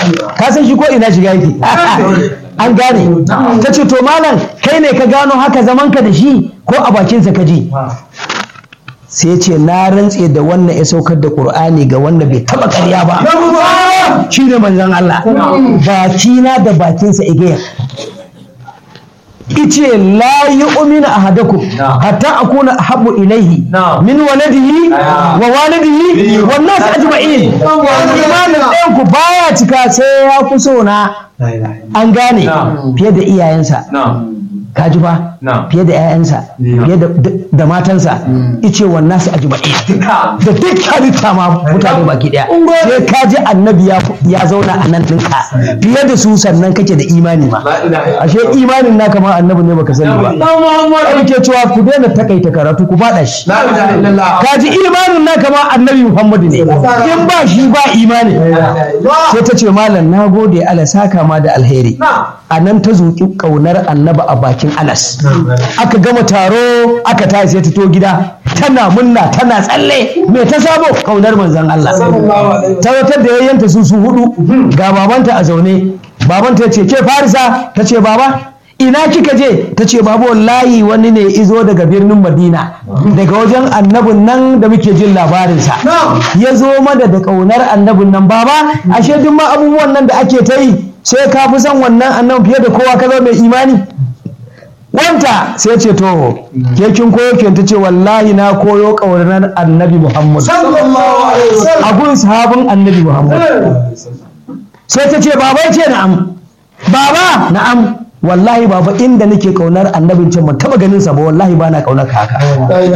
ka san shi ko ina shiga yake an gane ta ce to malam kai ne ka gano haka zaman ka da shi ko a bakinsa ka ji sai ya ce na rantse da wannan ya saukar da qur'ani ga wanda bai taba ƙarya ba shi ne manzon Allah bakina da bakinsa igiyar ice la yu'minu ahadakum hatta akuna habbu ilaihi min waladihi wa walidihi wan nas ajma'in imanin ɗayan ku baya cika sai ya fi so na an gane fiye da iyayensa kaji ba fiye da 'ya'yansa fiye da matansa ice wannan su ajma'i da duk halitta ma mutane baki daya sai kaji annabi ya zauna a nan ɗinka fiye da su sannan kake da imani ma ashe imanin naka ma annabi ne baka sani ba ai ke cewa ku daina takaita karatu ku faɗa shi kaji imanin naka ma annabi muhammadu ne in ba shi ba imani sai ta ce malam na gode ala saka ma da alheri a nan ta zuƙi ƙaunar annabi a bakin anas aka gama taro aka tashi sai ta to gida tana munna tana tsalle me ta sabo ƙaunar manzon Allah tawatar da yayyanta su su hudu ga babanta a zaune babanta ya ce ke farisa ta ce baba ina kika je ta ce babu wallahi wani ne izo daga birnin madina daga wajen annabin nan da muke jin labarinsa ya zo mana da ƙaunar annabin nan baba ashe duk ma abubuwan nan da ake ta yi sai ka fi son wannan annan fiye da kowa ka zama mai imani wanta sai ce to ke kin koyo ke ta ce wallahi na koyo ƙaunar annabi muhammad a gun sahabin annabi muhammad sai ta ce baba ce na'am baba na'am wallahi baba inda nake kaunar annabin can ban taba ganin sa ba wallahi bana kaunar ka haka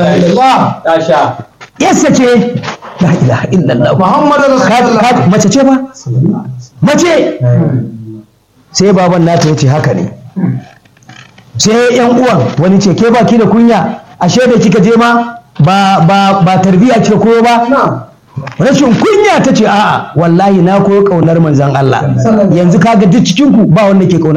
yassa ce la ilaha illallah muhammadu rasulullah mace ce ba mace sai baban nata yace haka ne sai yan uwan wani ce ke baki da kunya ashe da kika je ma ba ba ba tarbiya ce koyo ba rashin kunya ta ce a'a wallahi na koyo kaunar manzon Allah yanzu kaga duk cikin ku ba wanda ke kaunar